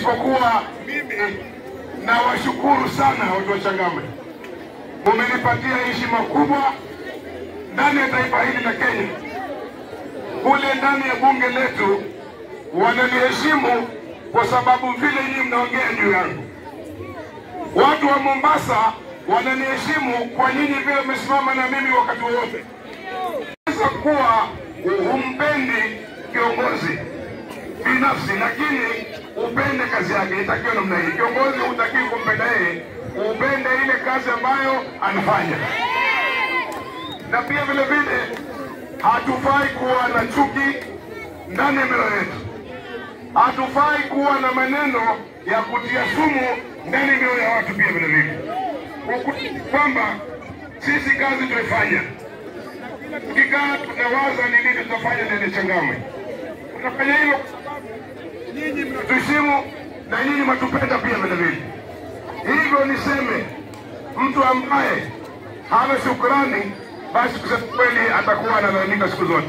isipokuwa mimi nawashukuru sana watu wa Changamwe, mumenipatia heshima kubwa ndani ya taifa hili la Kenya. Kule ndani ya bunge letu wananiheshimu kwa sababu vile nyinyi mnaongea juu yangu. Watu wa Mombasa wananiheshimu kwa nyinyi vile mmesimama na mimi wakati wowote. Naweza kuwa humpendi kiongozi binafsi, lakini upende kazi yake. Itakiwa namna hii. Kiongozi hutakiwi kumpenda yeye, upende ile kazi ambayo anafanya. Na pia vile vile hatufai kuwa na chuki ndani ya mioyo yetu. Hatufai kuwa na maneno ya kutia sumu ndani ya mioyo ya watu pia vile vile, Uku- kwamba sisi kazi tuifanya, tukikaa tunawaza ni nini tutafanya ndani ya Changamwe. Tutafanya hivyo kwa sababu nyinyi mnatuheshimu na nyinyi mnatupenda pia vile vile. Hivyo niseme, mtu ambaye hana shukrani, basi kusema kweli atakuwa analalamika siku zote.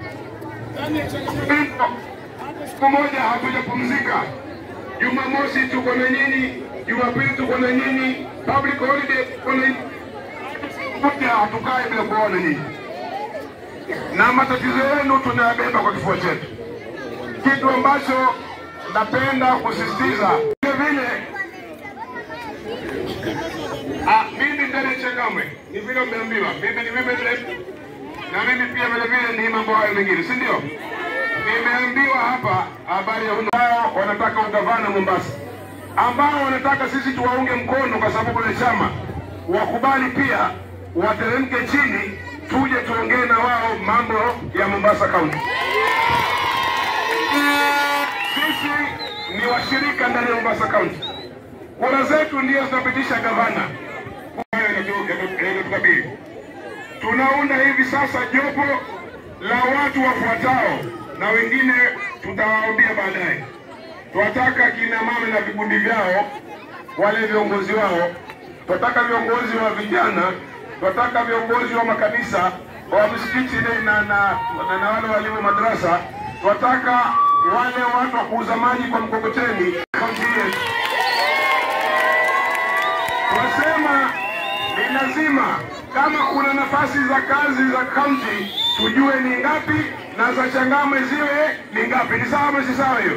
Hivyo, siku moja hatujapumzika. Jumamosi tuko na nyinyi, Jumapili tuko na nyinyi, public holiday tuko na nyinyi. Moja hatukai bila kuona nyinyi, na matatizo yenu tunayabeba kwa kifua chetu, kitu ambacho napenda kusisitiza vile vile Ah, mimi ndani ya Changamwe ni vile umeambiwa, mimi ni mimi vile na mimi pia vile vile ni mambo hayo mengine, si ndio? Nimeambiwa hapa habari ya ambao wanataka ugavana Mombasa, ambao wanataka sisi tuwaunge mkono kwa sababu ya chama, wakubali pia wateremke chini, tuje tuongee na wao mambo ya Mombasa County. Sisi ni washirika ndani ya Mombasa County, kura zetu ndio zinapitisha gavana. Hayo yanatu- yanatukabili. Tunaunda hivi sasa jopo la watu wafuatao, na wengine tutawaambia baadaye. Tunataka kina mama na vikundi vyao, wale viongozi wao, tunataka viongozi wa vijana, tunataka viongozi wa makanisa, wa misikiti na, na, na, na, na wale walimu madrasa, tunataka wale watu wa kuuza maji kwa mkokoteni kaunti yetu. Tunasema ni lazima kama kuna nafasi za kazi za kaunti tujue ni ngapi na za Changamwe ziwe ni ngapi. Ni sawa ama si sawa hiyo?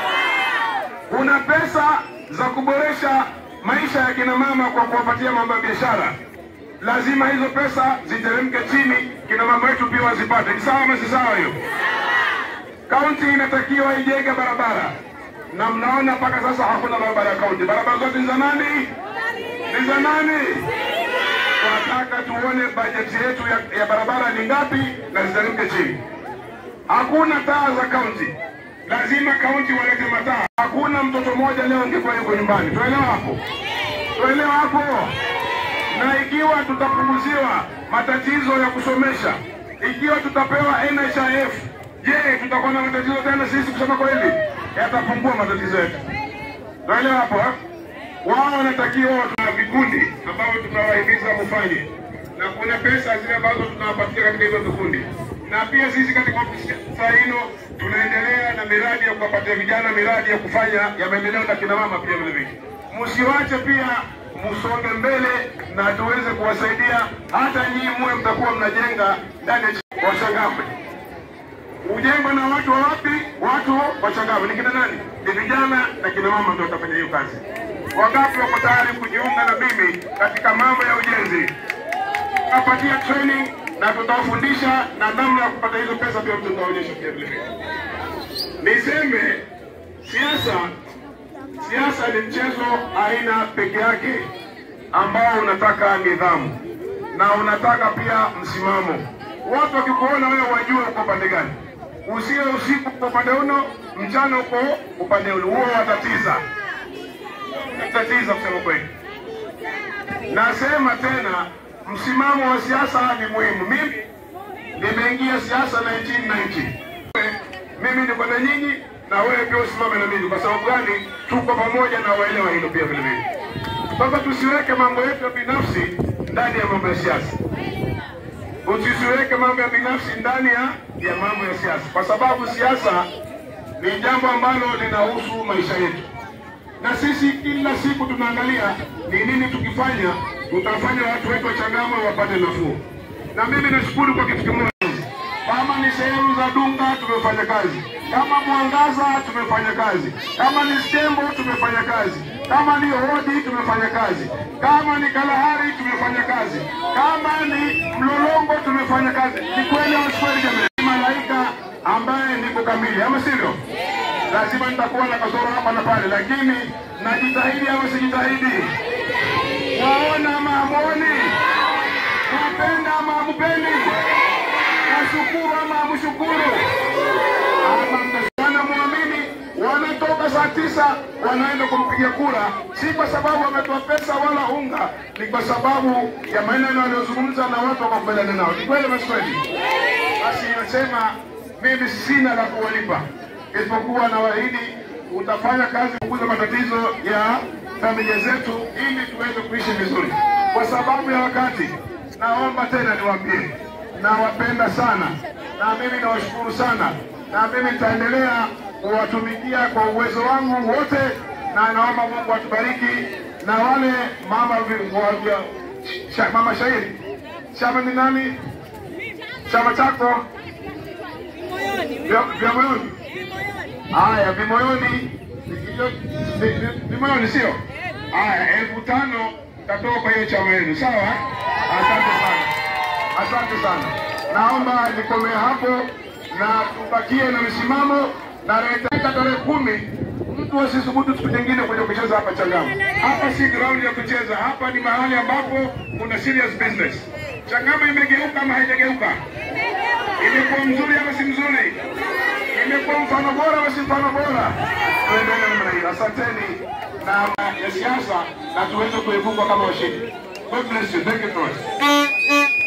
Kuna pesa za kuboresha maisha ya kina mama kwa kuwapatia mambo ya biashara, lazima hizo pesa ziteremke chini, kina mama wetu pia wazipate. Ni sawa ama si sawa hiyo? Kaunti inatakiwa ijenge barabara, na mnaona mpaka sasa hakuna barabara ya kaunti. Barabara zote ni za nani? Ni za nani? Tunataka tuone bajeti yetu ya, ya barabara ni ngapi na ziteremke chini. Hakuna taa za kaunti, lazima kaunti walete mataa. Hakuna mtoto mmoja leo angekuwa yuko nyumbani. Tuelewa hapo? Tuelewa hapo? Na ikiwa tutapunguziwa matatizo ya kusomesha, ikiwa tutapewa NHIF, je, tutakuwa na matatizo tena sisi? Kusema kweli, yatapungua matatizo yetu. Tuelewa hapo? ha? Wao wanatakiwa tuna vikundi ambavyo tunawahimiza mufanye, na kuna pesa zile ambazo tunawapatia katika hizo vikundi, na pia sisi katika ofisi saa hino tunaendelea na miradi ya kuwapatia vijana miradi ya kufanya ya maendeleo na kina mama pia vile vile. Msiwache pia msonge mbele na tuweze kuwasaidia, hata nyinyi muwe mtakuwa mnajenga ndani ya Changamwe ujengwa na watu wa wapi? Watu wa Changamwe. Ni kina nani? Ni vijana na kina mama ndio watafanya hiyo kazi. Wangapi wako tayari kujiunga na mimi katika mambo ya ujenzi? Tutapatia training na tutawafundisha na namna ya kupata hizo pesa, pia tutaonyesha pia vile vile. Niseme siasa, siasa ni mchezo aina peke yake ambao unataka nidhamu na unataka pia msimamo. Watu wakikuona wewe wajue uko pande gani, usiwe usiku uko upande uno, mchana uko upande ule, huo watatiza tatiza kusema kweli. Nasema tena, msimamo wa siasa ni muhimu. Mimi nimeingia siasa 1990 mimi niko na nyinyi na wewe pia usimame na mimi. Kwa sababu gani? Tuko pamoja na waelewa hilo pia vile vile. Sasa tusiweke mambo yetu ya binafsi ndani ya mambo ya siasa, usisiweke mambo ya binafsi ndani ya ya mambo ya siasa, kwa sababu siasa ni jambo ambalo linahusu maisha yetu. na sisi kila siku tunaangalia ni nini tukifanya tutafanya watu wetu wa Changamwe wapate nafuu. Na mimi nashukuru kwa kitu kimoja, kama ni sehemu za Dunga tumefanya kazi, kama Mwangaza tumefanya kazi, kama ni Stembo tumefanya kazi, kama ni Hodi tumefanya kazi, kama ni Kalahari tumefanya kazi, kama ni Mlolongo tumefanya kazi. Ni kweli au si kweli jamani? Malaika ambaye niko kamili, ama sivyo? Lazima nitakuwa na kasoro hapa na pale, lakini najitahidi ama sijitahidi? Waona ama hamuoni? Napenda ama hamupendi? Nashukuru ama hamshukuru? Ama mtasana muamini, wanatoka saa tisa wanaenda kumpigia kura, si kwa sababu wametoa pesa wala unga, ni kwa sababu ya maneno aliyozungumza na watu wakakubaliana nao. Ni kweli ama si kweli? Basi nasema mimi sina la kuwalipa isipokuwa nawaahidi utafanya kazi kukuza matatizo ya familia zetu ili tuweze kuishi vizuri. Kwa sababu ya wakati, naomba tena niwaambie, nawapenda sana na mimi nawashukuru sana, na mimi nitaendelea kuwatumikia kwa uwezo wangu wote, na naomba Mungu atubariki na wale mama vi- wa- vya- sha, mama shairi chama ni nani? Chama chako vya vya moyoni Haya, vimoyoni hiyo- vi- vi- vimoyoni sio? Haya, elfu tano tatoka kwa hiyo chama yenu, sawa? Asante sana, asante sana. Naomba nikomee hapo na tubakie na msimamo na reteka tarehe kumi mtu asisubutu siku nyingine kuja kucheza hapa Changamwe. Hapa si ground ya kucheza, hapa ni mahali ambapo kuna serious business. Changamwe imegeuka ama haijageuka? Imekuwa mzuri ama si mzuri? imekuwa mfano bora ama si mfano bora? Tuendelee namna hiyo. Asanteni na ya siasa na tuweze kuepuka kama washindi. God bless you. Thank you very much.